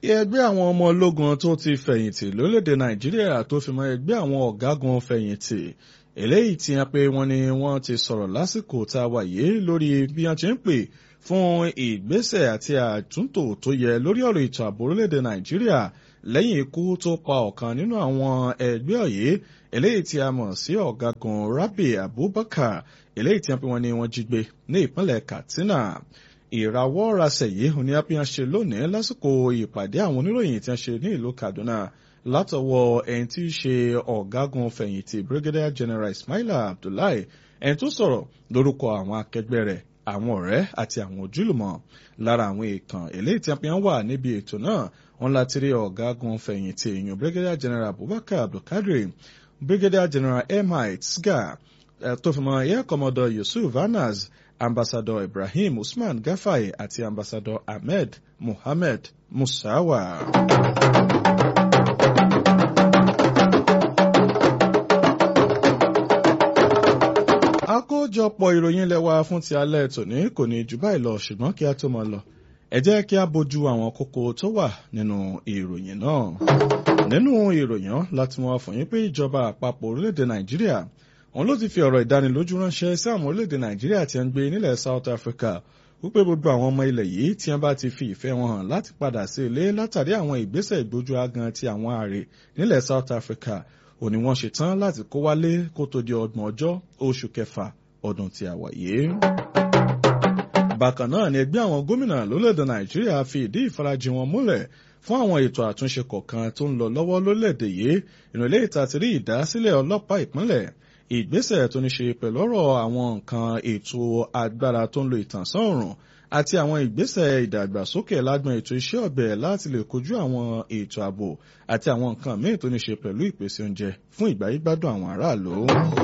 ẹgbẹ́ àwọn ọmọ ológun tó ti fẹ̀yìntì lórílẹ̀‐èdè nàìjíríà tó fi mọ́ ẹgbẹ́ àwọn ọ̀gágun fẹ̀yìntì eléyìí tí wọ́n pé wọ́n ní wọ́n ti sọ̀rọ̀ lásìkò tá a wà yìí lórí bí wọ́n ti ń pè fún ìgbésẹ̀ àti àtúntò tó yẹ lórí ọ̀rọ̀ ètò ààbò orílẹ̀‐èdè nàìjíríà lẹ́yìn ikú tó pa ọ̀kan nínú àwọn ẹgbẹ́ ọ̀yẹ́ eléyìí tí a mọ̀ sí ọ̀gágun Rabi Abubakar eléyìí tí wọ́n pé wọ́n ní wọ́n jí gbé ní ìpínlẹ̀ Katsina ìrawọ́ rasẹ̀ yìí òní apíyan ṣe lónìí lásìkò ìpàdé àwọn oníròyìn tí wọ́n ṣe ní ìlú Kaduna látọwọ́ ẹni tí í ṣe ọ̀gágun fẹ̀yìntì Brigadier General Ismaila Abdullahi ẹni tó sọ̀rọ̀ lórúkọ àwọn akẹgbẹ́ rẹ̀ àwọn ọ̀rẹ́ àti àwọn ojúlùmọ̀ lára àwọn èèkàn eléyìí tí wọ́n wà níbi ètò náà wọ́n láti rí ọ̀gágun fẹ̀yìntì èèyàn Brigadier General Abubakar Abdulkadir Brigadier General Emite Sga tó fi mọ́ Air Commodore Yusuf Anas ambassador Ibrahim Usman Gafai àti ambassador Ahmed Mohammed Musawa. àkójọpọ̀ ìròyìn lẹ́wà fún ti alẹ́ tòní kò ní jù báyìí lọ ṣùgbọ́n kí a tó máa lọ ẹ jẹ́ kí a bójú àwọn kókó tó wà nínú ìròyìn náà. nínú ìròyìn láti mọ fún yín pé ìjọba àpapọ̀ orílẹ̀-èdè Nàìjíríà òun ló ti fi ọ̀rọ̀ ìdánilójú ránṣẹ́ sí àwọn orílẹ̀-èdè Nàìjíríà tí ń gbé nílẹ̀ South Africa wípé gbogbo àwọn ọmọ ilẹ̀ yìí tí wọ́n bá ti fi ìfẹ́ wọn hàn láti padà sí ilé látàrí àwọn ìgbésẹ̀ ìgbójú agan ti àwọn ààrẹ nílẹ̀ South Africa òní wọ́n ṣe tán láti kó wálé kó tó di ọgbọ̀n ọjọ́ oṣù kẹfà ọdún tí a wà yìí. bákan náà ni ẹgbẹ́ àwọn gómìnà lórílẹ̀‐èdè Nàìjíríà fi ìdí ìfarajìn wọn múlẹ̀ fún àwọn ètò àtúnṣe kọ̀ọ̀kan tó ń lọ lọ́wọ́ lórílẹ̀‐èdè yìí ìrìnlẹ̀ ìtàtírí ìdásílẹ̀ ọlọ́pàá ìpínlẹ̀ ìgbésẹ̀ tó ní ṣe pẹ̀lú ọ̀rọ̀ àwọn nǹkan ètò agbára tó ń lo ìtànsán òòrùn àti àwọn ìgbésẹ̀ ìdàgbàsókè lágbọn ètò iṣẹ́ ọ̀bẹ láti lè kojú àwọn ètò ààbò àti àwọn nǹkan míì tó ní ṣe pẹ̀lú ìpèsè oúnjẹ fún ìgbáyégbádùn àwọn aráàlú.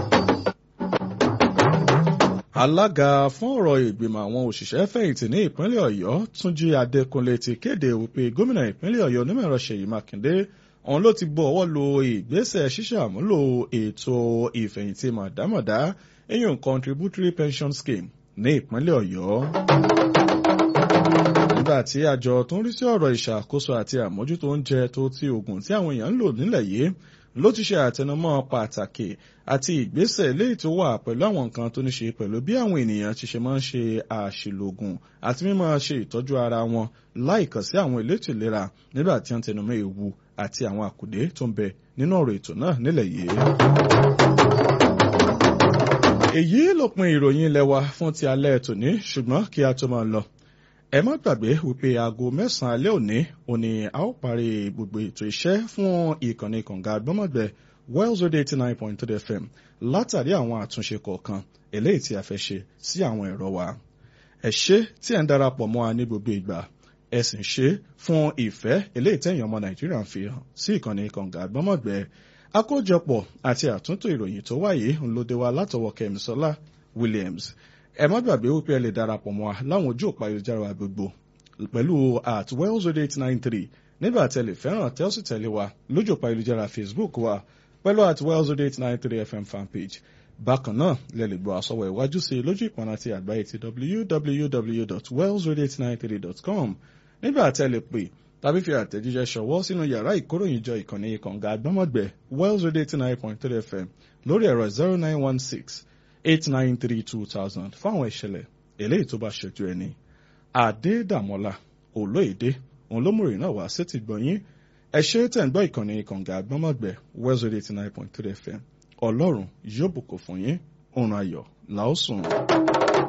alága fún ọ̀rọ̀ ìgbìmọ̀ àwọn òṣìṣẹ́ fẹ̀yìntì ní ìpínlẹ̀ ọ̀yọ́ túnjí adékúnlé ti kéde wípé gómìnà ìpínlẹ̀ ọ̀yọ́ onímọ̀ẹ̀rọ ṣèyí mákindé òun ló ti gbọ́ ọwọ́ lo ìgbésẹ̀ ṣíṣàmúlò ètò ìfẹ̀yìntì mọ̀dámọ̀dá eyín contributory pension scheme ní ìpínlẹ̀ ọ̀yọ́. nígbà tí àjọ tó ń rí sí ọ̀rọ̀ ìṣàkóso àti àmójútó oúnjẹ tó ti oògùn tí àwọn èèyàn ń lò nílẹ̀ yìí ló ti ṣe àtẹnumọ́ pàtàkì àti ìgbésẹ̀ eléyìí tó wà pẹ̀lú àwọn nǹkan tó ní ṣe pẹ̀lú bí àwọn ènìyàn ti ṣe máa ń ṣe àṣìlògùn àti mímọ́ ṣe ìtọ́jú ara wọn láìkàn sí àwọn elétò ìlera nígbà tí wọ́n tẹnumọ́ ewu àti àwọn àkùdé tó ń bẹ nínú ọ̀rọ̀ ètò náà nílẹ̀ yìí. èyí lópin ìròyìn ilé wa fún ti alẹ́ tòní ṣùgbọ́n kí a tó máa lọ ẹ má gbàgbé wípé aago mẹ́sàn-án alẹ́ òní òní a ó parí gbogbo ètò iṣẹ́ fún ìkànnì kànga gbọ́mọ̀gbẹ́ Wells Radio eighty nine point three FM látàrí àwọn àtúnṣe kọ̀ọ̀kan eléyìí tí a fẹ́ ṣe sí àwọn ẹ̀rọ wa ẹ ṣé tí ẹ̀ ń darapọ̀ mọ́ wa ní gbogbo ìgbà ẹ sì ń ṣe fún ìfẹ́ eléyìí tẹ̀yìn ọmọ Nàìjíríà ń fi hàn sí ìkànnì kànga gbọ́mọ̀gbẹ́ àkójọpọ̀ àti àtúntò ìròyìn tó wáyé ń lóde wa látọwọ́ Kẹ́misọ́lá Williams ẹ má gbàgbé wípé ẹ lè darapọ̀ mọ́ wa láwọn ojú òpá ayélujára wa gbogbo pẹ̀lú at wells radio eight nine three nígbà tí ẹ lè fẹ́ràn tẹ́ ó sì tẹ̀lé wa lójú òpá ayélujára Facebook wa pẹ̀lú at wells radio eight nine three FM fanpage bákan náà lẹ lè gbọ́ àsọwọ́ ìwájú sí lójú ìpọnà ti àgbáyé ti www.wellsradio893.com nígbà tí ẹ lè pè tàbí fi àtẹ̀jíṣẹ́ ṣọwọ́ sínú yàrá ìkóròyìnjọ ìkànnì ìkànga àgbọ́mọ̀gbẹ́ wells radio eight nine point three FM lórí ẹ̀rọ zero nine one six eight nine three two thousand fáwọn ìṣẹ̀lẹ̀ eléyìí tó bá ṣojú ẹni. Adédàmọ́lá Olóyèdè òun ló múròyìn náà wá sétí gbọ̀nyín ẹ ṣe tẹ̀ ń gbọ́ ìkànnì ìkànga àgbọ́mọ̀gbẹ́ Wells Radio eighty nine point three FM Ọlọ́run yóò bùkún fún yín òun ayọ̀ làásùn.